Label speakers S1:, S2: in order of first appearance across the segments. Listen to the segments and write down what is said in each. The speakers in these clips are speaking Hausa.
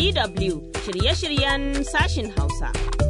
S1: DW shirye-shiryen sashin Hausa.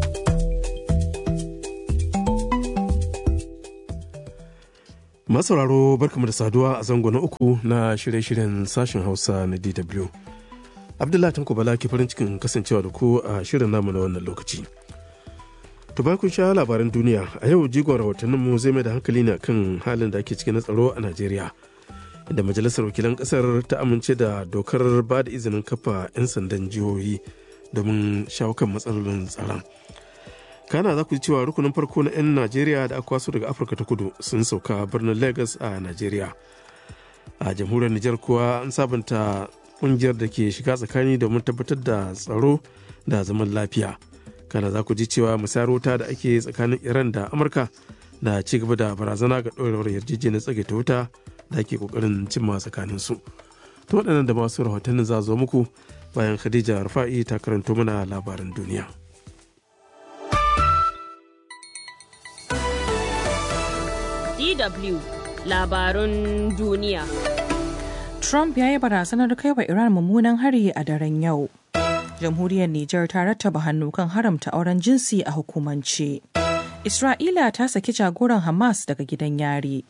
S2: Masauraro barkamu da saduwa a zango na uku na shirye-shiryen sashen Hausa na DW. Abdullahi Tanko Bala ke farin cikin kasancewa da ku a shirin namu na wannan lokaci. To kun sha labaran duniya a yau jigon rahotanninmu zai mai da hankali ne kan halin da ake cikin na tsaro a Najeriya. Inda majalisar wakilan kasar ta amince da dokar ba da izinin kafa 'yan sandan jihohi domin shawo kan matsalolin tsaron. kana za ku ji cewa rukunin farko na 'yan najeriya da aka kwaso daga afirka ta kudu sun sauka birnin lagos a najeriya a jamhuriyar nijar kuwa an sabunta kungiyar da ke shiga tsakani domin tabbatar da tsaro da zaman lafiya kana za ku ji cewa musayar wuta da ake tsakanin iran da amurka na ci gaba da barazana ga ɗorewar yarjejeniyar tsagaita wuta da ake kokarin cimma tsakanin su to waɗannan da masu rahotannin za zo muku bayan khadija rufa'i ta karanto mana labaran duniya
S1: DW labarun duniya.
S3: Trump ya yi barazanar kai wa Iran mummunan hari a daren yau. Jamhuriyar Nijar ta rattaba hannu kan haramta auren jinsi a hukumance. Isra'ila ta saki jagoran Hamas daga gidan yari.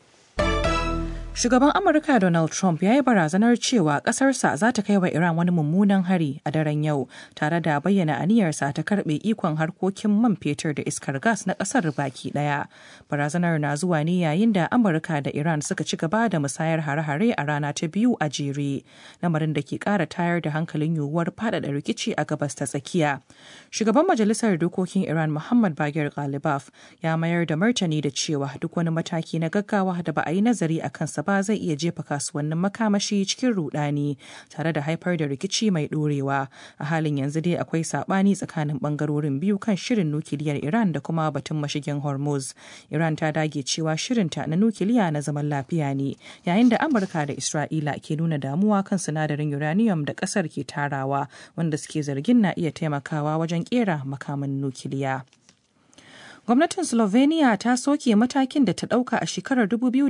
S3: Shugaban Amurka Donald Trump ya yi barazanar cewa ƙasarsa za ta kai wa Iran wani mummunan hari a daren yau, tare da bayyana aniyarsa ta karɓe ikon harkokin man fetur da iskar gas na ƙasar baki ɗaya. Barazanar na zuwa ne yayin da Amurka da Iran suka ci gaba da musayar hare-hare a rana ta biyu a jere, lamarin da ke ƙara tayar da hankalin yiwuwar faɗaɗa rikici a gabas ta tsakiya. Shugaban Majalisar Dokokin Iran Muhammad Bagir Ghalibaf ya mayar da martani da cewa duk wani mataki na gaggawa da ba a yi nazari a kansa ba zai iya jefa kasuwannin makamashi cikin rudani tare da haifar da rikici mai dorewa a halin yanzu dai akwai sabani tsakanin bangarorin biyu kan shirin nukiliyar iran da kuma batun mashigin hormuz iran ta dage cewa shirinta na nukiliya na zaman lafiya ne yayin da amurka da isra'ila ke nuna damuwa kan sinadarin uranium da kasar ke tarawa wanda suke zargin na iya taimakawa wajen kera makaman nukiliya. Gwamnatin Slovenia ta soke matakin da ta ɗauka a shekarar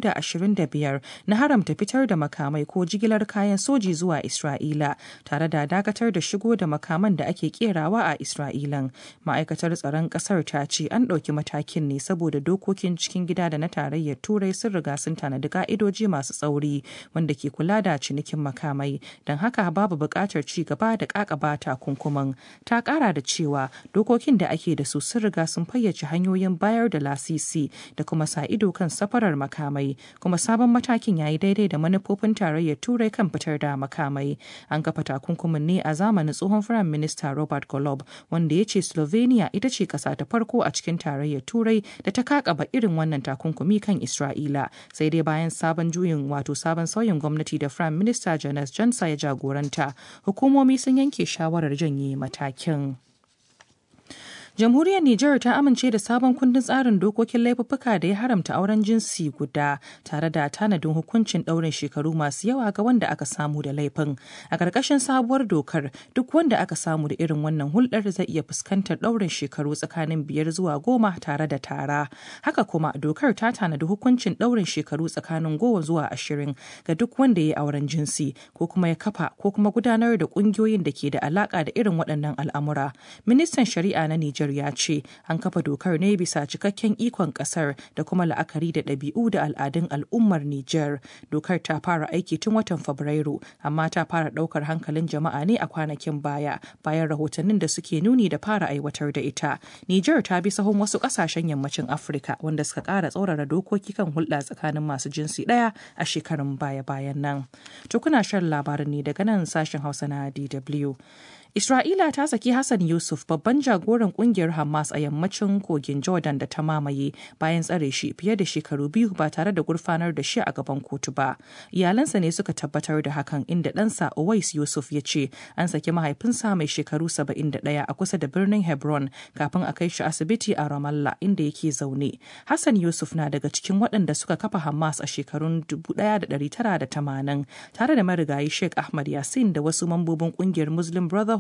S3: 2025 na haramta fitar da makamai ko jigilar kayan soji zuwa Isra'ila tare da dakatar da shigo da makaman da ake kerawa a Isra'ilan. Ma'aikatar tsaron ƙasar ta ce an ɗauki matakin ne saboda dokokin cikin gida da na tarayyar Turai sun riga sun tanadi ka'idoji masu tsauri wanda ke kula da cinikin makamai. Don haka babu buƙatar ci gaba da ƙaƙaba takunkuman. Ta ƙara da cewa dokokin da ake da su sun riga sun fayyace hanyar hanyoyin bayar da lasisi da kuma sa ido kan safarar makamai kuma sabon matakin ya yi daidai da manufofin tarayyar turai kan fitar da makamai an kafa takunkumin ne a zamanin tsohon firayim minista robert golob wanda ya ce slovenia ita ce kasa ta farko a cikin tarayyar turai da ta kakaba irin wannan takunkumi kan isra'ila sai dai bayan sabon juyin wato sabon sauyin gwamnati da firayim minista janes jansa ya jagoranta hukumomi sun yanke shawarar janye matakin. Jamhuriyar Nijar ta amince da sabon kundin tsarin dokokin laifuffuka da ya haramta auren jinsi guda tare da tanadin hukuncin ɗaurin shekaru masu yawa ga wanda aka samu da laifin. A ƙarƙashin sabuwar dokar duk wanda aka samu da irin wannan hulɗar zai iya fuskantar ɗaurin shekaru tsakanin biyar zuwa goma tare da tara. Haka kuma dokar ta tanadi hukuncin ɗaurin shekaru tsakanin goma zuwa ashirin ga duk wanda ya yi auren jinsi ko kuma ya kafa ko kuma gudanar da ƙungiyoyin da ke da alaƙa da irin waɗannan al'amura. Ministan Shari'a na Nijar Niger ya ce an kafa dokar ne bisa cikakken ikon kasar da kuma la'akari da ɗabi'u da al'adun al'ummar Niger. Dokar ta fara aiki tun watan Fabrairu amma ta fara ɗaukar hankalin jama'a ne a kwanakin baya bayan rahotannin da suke nuni da fara aiwatar da ita. Niger ta bi sahun wasu ƙasashen yammacin Afirka wanda suka ƙara tsaurara dokoki kan hulɗa tsakanin masu jinsi ɗaya a shekarun baya-bayan nan. To kuna shan labarin ne daga nan sashen Hausa na DW. Isra'ila ta saki Hassan Yusuf babban jagoran kungiyar Hamas a yammacin kogin Jordan da ta mamaye bayan tsare shi fiye da shekaru biyu ba tare da gurfanar da shi a gaban kotu ba. Iyalansa ne suka tabbatar da hakan inda ɗansa Owais Yusuf ya ce an saki mahaifinsa mai shekaru 71 a kusa da birnin Hebron kafin a kai shi asibiti a Ramallah inda yake zaune. Hassan Yusuf na daga cikin waɗanda suka kafa Hamas a shekarun 1980 tare da marigayi Sheikh Ahmad Yasin da wasu mambobin kungiyar Muslim Brotherhood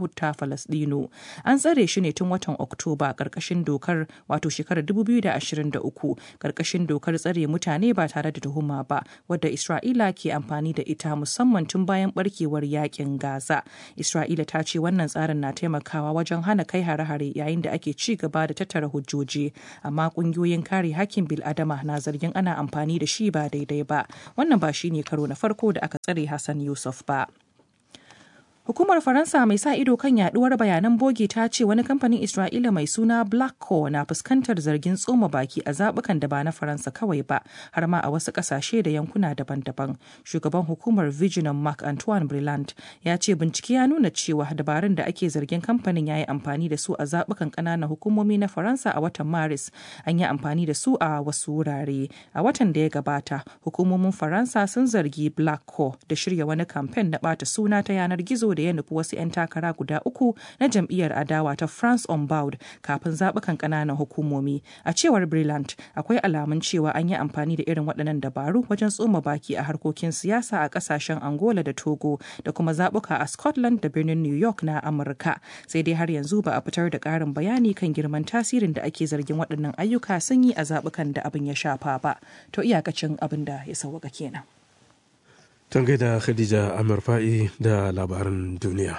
S3: Yahud ta Falasɗinu. An tsare shi ne tun watan Oktoba ƙarƙashin dokar wato shekarar 2023 ƙarƙashin dokar tsare mutane ba tare da tuhuma ba wadda Isra'ila ke amfani da ita musamman tun bayan barkewar yakin Gaza. Isra'ila ta ce wannan tsarin na taimakawa wajen hana kai hare-hare yayin da ake ci gaba da tattara hujjoji amma ƙungiyoyin kare hakkin bil'adama na zargin ana amfani da shi ba daidai ba. Wannan ba shine karo na farko da aka tsare Hassan Yusuf ba. Hukumar Faransa mai sa ido kan yaduwar bayanan bogi ta ce wani kamfanin Isra'ila mai suna Blackco na fuskantar zargin tsoma baki a zabukan da ba na Faransa kawai ba, har ma a wasu kasashe da yankuna daban-daban. Shugaban hukumar Vigilant Mark Antoine Brillant ya ce bincike ya nuna cewa dabarun da ake zargin kamfanin ya yi amfani da su a zabukan ƙananan hukumomi na Faransa a watan Maris, an yi amfani da su a wasu wurare. A watan da ya gabata, hukumomin Faransa sun zargi Blackco da shirya wani kamfen na ɓata suna ta yanar gizo da ya nufi wasu 'yan takara guda uku na jam'iyyar adawa ta France on Board kafin zaɓukan ƙananan hukumomi. A cewar Brillant, akwai alamun cewa an yi amfani da irin waɗannan dabaru wajen tsoma baki a harkokin siyasa a ƙasashen Angola da Togo da kuma zaɓuka a Scotland da birnin New York na Amurka. Sai dai har yanzu ba a fitar da ƙarin bayani kan girman tasirin da ake zargin waɗannan ayyuka sun yi a zaɓukan da abin ya shafa ba. To iyakacin abin da ya sauwaka kenan.
S2: Tan gaida Khadija Amir Fa'i da labaran duniya.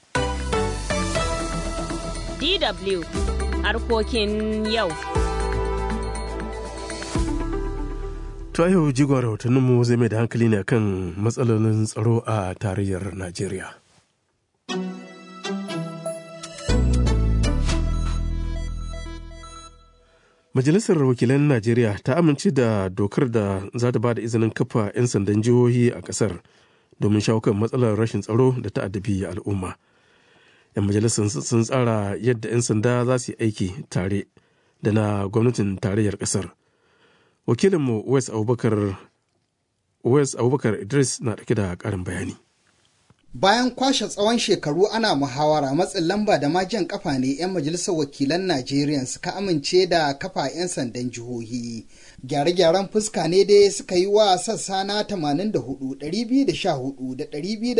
S1: DW harkokin yau.
S2: To yau jigon rahotanninmu zai mai da hankali ne kan matsalolin tsaro a tarayyar Najeriya. Majalisar Wakilan Najeriya ta amince da dokar da za ta ba da izinin kafa 'yan sandan jihohi a ƙasar domin shawo kan matsalar rashin tsaro da ta addabi al'umma. 'Yan majalisar sun tsara yadda 'yan sanda za su yi aiki tare da na gwamnatin tarayyar ƙasar. Wakilinmu Wes Abubakar Wes Abubakar Idris na ɗauke da ƙarin bayani.
S4: Bayan kwashe tsawon shekaru ana muhawara matsin lamba da ma jan kafa ne 'yan majalisar wakilan Najeriya suka amince da kafa 'yan sandan jihohi. Gyare-gyaren fuska ne dai suka yi wa sassa na 84, 214 da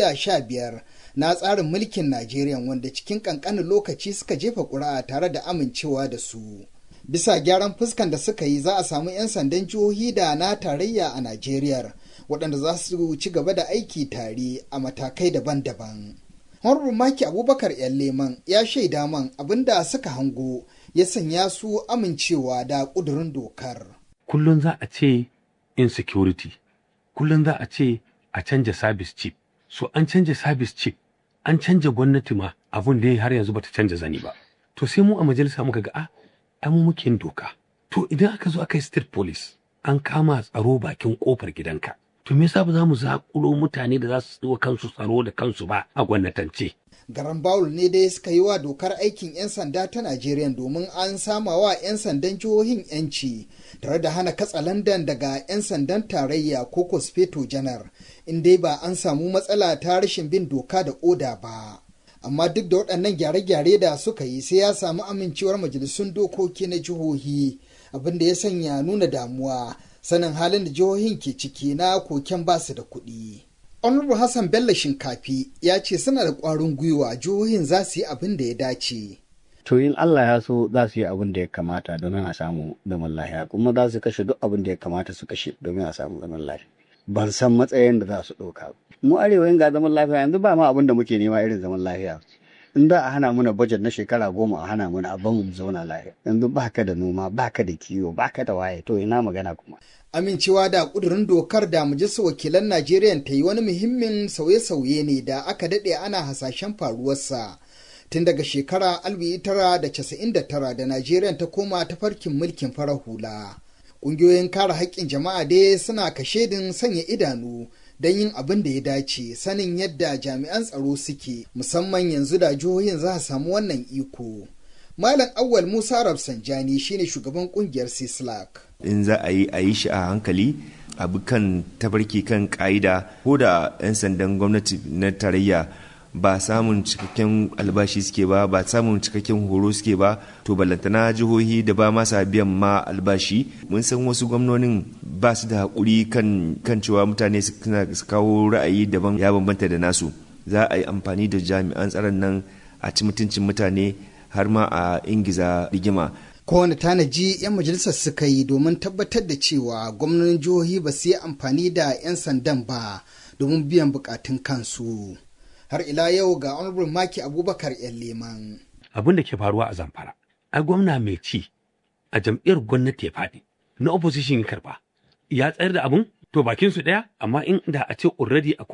S4: 215 na tsarin mulkin Najeriya wanda cikin kankanin lokaci suka jefa ƙuri'a tare da amincewa da su. Bisa gyaran fuskan da suka yi za a samu 'yan sandan jihohi da na tarayya a Najeriya. waɗanda za su ci gaba da aiki tare a matakai daban-daban. Honorable Maki Abubakar ‘yan leman ya shaida man abin da suka hango ya sanya su amincewa da ƙudurin dokar.
S5: Kullum za a ce insecurity, kullum za a ce a canja service chief. So an canja service chief, an canja gwamnati ma abun da har yanzu bata canja zani ba. To sai mu a majalisa muka ga a mu muke doka. To idan aka zo aka yi state police, an kama tsaro bakin kofar gidanka. to me yasa ba za mu zaƙulo mutane da za su wa kansu tsaro da kansu ba a gwamnatance.
S4: Garan Bawul ne dai suka yi wa dokar aikin 'yan sanda ta Najeriya domin an sama wa 'yan sandan jihohin 'yanci tare da hana katsalandan daga 'yan sandan tarayya ko kosfeto janar in dai ba an samu matsala ta rashin bin doka da oda ba. Amma duk da waɗannan gyare-gyare da suka yi sai ya samu amincewar majalisun dokoki na jihohi abin da ya sanya nuna damuwa sanin halin da jihohin ke ciki na koken basu da kuɗi. Honorable Hassan Bello Shinkafi ya ce suna da ƙwarin gwiwa jihohin za su yi abin da ya dace.
S6: To in Allah ya so za su yi abin da ya kamata domin a samu zaman lafiya kuma za su kashe duk abin da ya kamata su kashe domin a samu zaman lafiya. Ban san matsayin da za su ɗauka. Mu arewa ga zaman lafiya yanzu ba ma abin da muke nema irin zaman lafiya. in da a hana muna bajet na shekara goma a hana muna abin mu zauna lafiya yanzu baka da noma baka da kiwo baka da waye to ina magana kuma
S4: amincewa da kudurin dokar da majalisar wakilan najeriya ta yi wani muhimmin sauye-sauye ne da aka daɗe ana hasashen faruwarsa tun daga shekara 1999 da najeriya ta koma ta farkin mulkin farar hula ƙungiyoyin kare haƙƙin jama'a dai suna kashedin sanya idanu don yin abin da ya dace sanin yadda jami'an tsaro suke musamman yanzu da jihohin za a samu wannan iko. Malam Awwal Musa Rafsanjani shine shugaban kungiyar Sislak.
S7: In za a yi a yi shi a hankali abu kan tabarki kan ka'ida ko da 'yan sandan gwamnati na tarayya ba samun cikakken albashi suke ba ba samun cikakken horo suke ba to ballantana jihohi da ba masa biyan ma albashi mun san wasu gwamnonin ba su da haƙuri kan kan cewa mutane su kawo ra'ayi daban ya bambanta da nasu za a yi amfani da jami'an tsaron nan a ci mutuncin mutane har ma a ingiza rigima
S4: kowane tanaji 'yan majalisar suka yi domin tabbatar da cewa gwamnonin jihohi ba su yi amfani da 'yan sandan ba domin biyan bukatun kansu har ila yau ga honorable maki abubakar yan leman
S5: abin da ke faruwa a zamfara ai gwamna mai ci a jam'iyyar gwamnati ya faɗi na opposition ya karba ya tsayar da abun to bakin su ɗaya amma in da a ce already